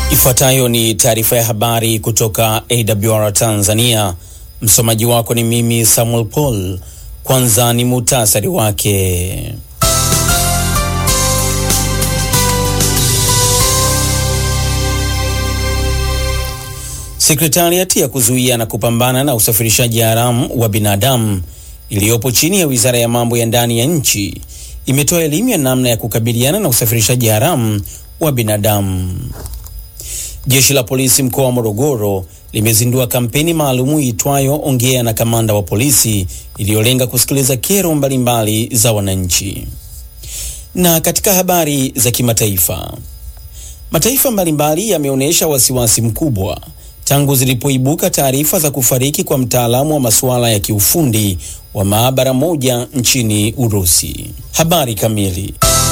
Ifuatayo ni taarifa ya habari kutoka AWR Tanzania. Msomaji wako ni mimi Samuel Paul. Kwanza ni muhtasari wake. Sekretariati ya kuzuia na kupambana na usafirishaji haramu wa binadamu iliyopo chini ya Wizara ya Mambo ya Ndani ya nchi imetoa elimu ya namna ya kukabiliana na usafirishaji haramu wa binadamu. Jeshi la polisi mkoa wa Morogoro limezindua kampeni maalumu iitwayo Ongea na Kamanda wa Polisi iliyolenga kusikiliza kero mbalimbali za wananchi. Na katika habari za kimataifa, mataifa mbalimbali yameonyesha wasiwasi mkubwa tangu zilipoibuka taarifa za kufariki kwa mtaalamu wa masuala ya kiufundi wa maabara moja nchini Urusi. Habari kamili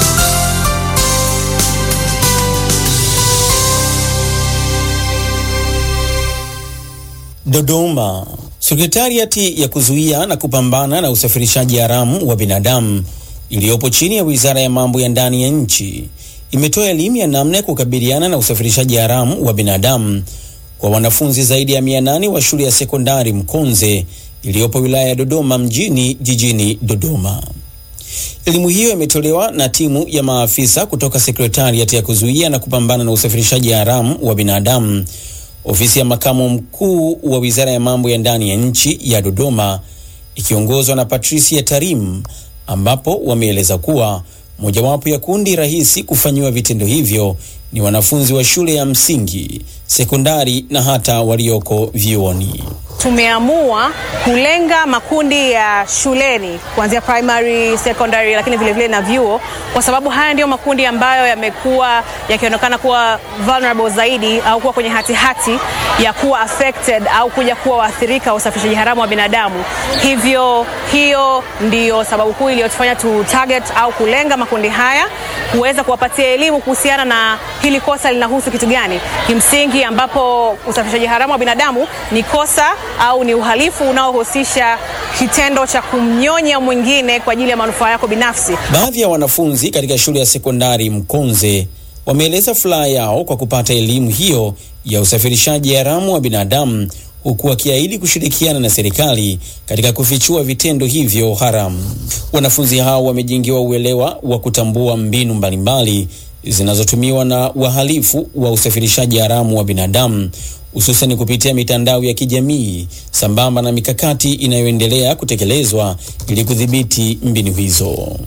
Dodoma. Sekretariati ya kuzuia na kupambana na usafirishaji haramu wa binadamu iliyopo chini ya Wizara ya Mambo ya Ndani ya nchi imetoa elimu ya namna ya kukabiliana na usafirishaji haramu wa binadamu kwa wanafunzi zaidi ya 800 wa shule ya sekondari Mkonze iliyopo wilaya ya Dodoma mjini jijini Dodoma. Elimu hiyo imetolewa na timu ya maafisa kutoka Sekretariati ya kuzuia na kupambana na usafirishaji haramu wa binadamu ofisi ya makamu mkuu wa wizara ya mambo ya ndani ya nchi ya Dodoma ikiongozwa na Patricia Tarim, ambapo wameeleza kuwa mojawapo ya kundi rahisi kufanyiwa vitendo hivyo ni wanafunzi wa shule ya msingi, sekondari na hata walioko vyuoni. Tumeamua kulenga makundi ya shuleni kuanzia primary, secondary, lakini vile vile na vyuo, kwa sababu haya ndiyo makundi ambayo yamekuwa yakionekana kuwa vulnerable zaidi au kuwa kwenye hatihati hati ya kuwa affected au kuja kuwa waathirika wa usafirishaji haramu wa binadamu. Hivyo hiyo ndiyo sababu kuu iliyotufanya tu target au kulenga makundi haya, kuweza kuwapatia elimu kuhusiana na hili kosa linahusu kitu gani kimsingi, ambapo usafirishaji haramu wa binadamu ni kosa au ni uhalifu unaohusisha kitendo cha kumnyonya mwingine kwa ajili ya manufaa yako binafsi. Baadhi ya wanafunzi katika shule ya sekondari Mkonze wameeleza furaha yao kwa kupata elimu hiyo ya usafirishaji haramu wa binadamu huku wakiahidi kushirikiana na serikali katika kufichua vitendo hivyo haramu. Wanafunzi hao wamejengewa uelewa wa kutambua mbinu mbalimbali zinazotumiwa na wahalifu wa usafirishaji haramu wa binadamu hususani kupitia mitandao ya kijamii sambamba na mikakati inayoendelea kutekelezwa ili kudhibiti mbinu hizo.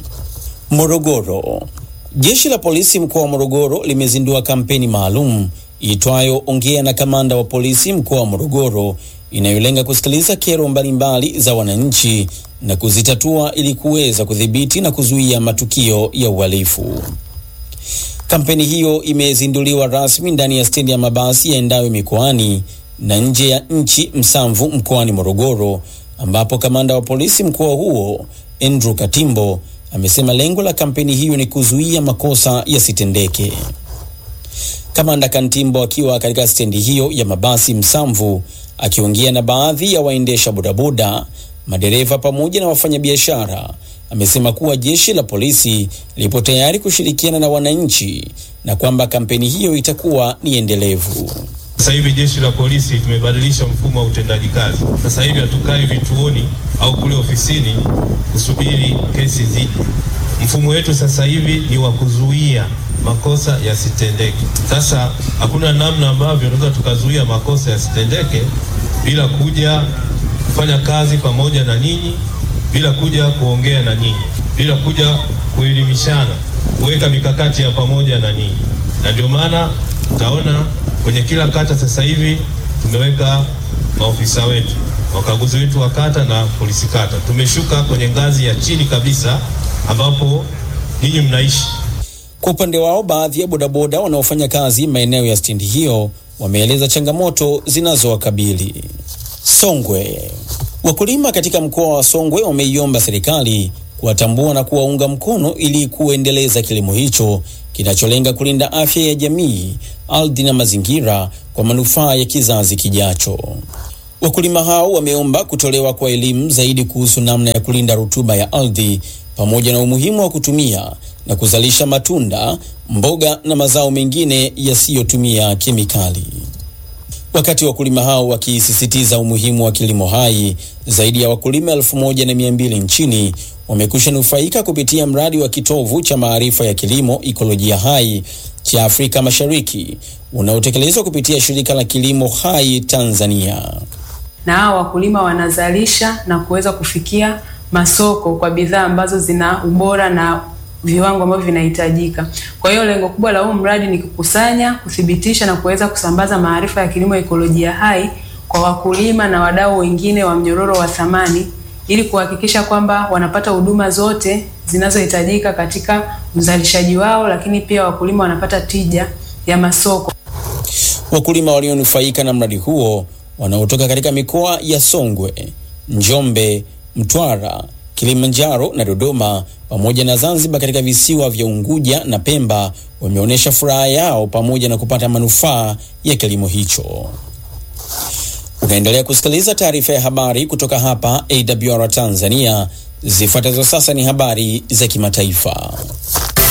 Morogoro. Jeshi la polisi mkoa wa Morogoro limezindua kampeni maalum iitwayo Ongea na Kamanda wa Polisi mkoa wa Morogoro inayolenga kusikiliza kero mbalimbali za wananchi na kuzitatua ili kuweza kudhibiti na kuzuia matukio ya uhalifu. Kampeni hiyo imezinduliwa rasmi ndani ya stendi ya mabasi yaendayo mikoani na nje ya nchi Msamvu mkoani Morogoro, ambapo kamanda wa polisi mkoa huo Andrew Katimbo amesema lengo la kampeni hiyo ni kuzuia makosa yasitendeke. Kamanda Kantimbo akiwa katika stendi hiyo ya mabasi Msamvu akiongea na baadhi ya waendesha bodaboda, madereva pamoja na wafanyabiashara amesema kuwa jeshi la polisi lipo tayari kushirikiana na wananchi na kwamba kampeni hiyo itakuwa ni endelevu. Sasa hivi jeshi la polisi tumebadilisha mfumo wa utendaji kazi. Sasa hivi hatukai vituoni au kule ofisini kusubiri kesi zije. Mfumo wetu sasa hivi ni wa kuzuia makosa yasitendeke. Sasa hakuna namna ambavyo tunaweza tukazuia makosa yasitendeke bila kuja kufanya kazi pamoja na ninyi bila kuja kuongea na nyinyi, bila kuja kuelimishana, kuweka mikakati ya pamoja na nyinyi. Na ndio maana utaona kwenye kila kata sasa hivi tumeweka maofisa wetu, wakaguzi wetu wa kata na polisi kata. Tumeshuka kwenye ngazi ya chini kabisa ambapo ninyi mnaishi. Kwa upande wao, baadhi ya bodaboda wanaofanya kazi maeneo ya stendi hiyo wameeleza changamoto zinazowakabili. Songwe. Wakulima katika mkoa wa Songwe wameiomba serikali kuwatambua na kuwaunga mkono ili kuendeleza kilimo hicho kinacholenga kulinda afya ya jamii, ardhi na mazingira kwa manufaa ya kizazi kijacho. Wakulima hao wameomba kutolewa kwa elimu zaidi kuhusu namna ya kulinda rutuba ya ardhi pamoja na umuhimu wa kutumia na kuzalisha matunda, mboga na mazao mengine yasiyotumia kemikali. Wakati wakulima hao wakisisitiza umuhimu wa kilimo hai, zaidi ya wakulima elfu moja na mia mbili nchini wamekwisha nufaika kupitia mradi wa kitovu cha maarifa ya kilimo ikolojia hai cha Afrika Mashariki unaotekelezwa kupitia shirika la kilimo hai Tanzania. Na hao wakulima wanazalisha na kuweza kufikia masoko kwa bidhaa ambazo zina ubora na viwango ambavyo vinahitajika. Kwa hiyo lengo kubwa la huu mradi ni kukusanya, kuthibitisha na kuweza kusambaza maarifa ya kilimo ekolojia hai kwa wakulima na wadau wengine wa mnyororo wa thamani ili kuhakikisha kwamba wanapata huduma zote zinazohitajika katika uzalishaji wao, lakini pia wakulima wanapata tija ya masoko. Wakulima walionufaika na mradi huo wanaotoka katika mikoa ya Songwe, Njombe, Mtwara, Kilimanjaro na Dodoma pamoja na Zanzibar katika visiwa vya Unguja na Pemba wameonyesha furaha yao pamoja na kupata manufaa ya kilimo hicho. Unaendelea kusikiliza taarifa ya habari kutoka hapa AWR Tanzania. Zifuatazo sasa ni habari za kimataifa.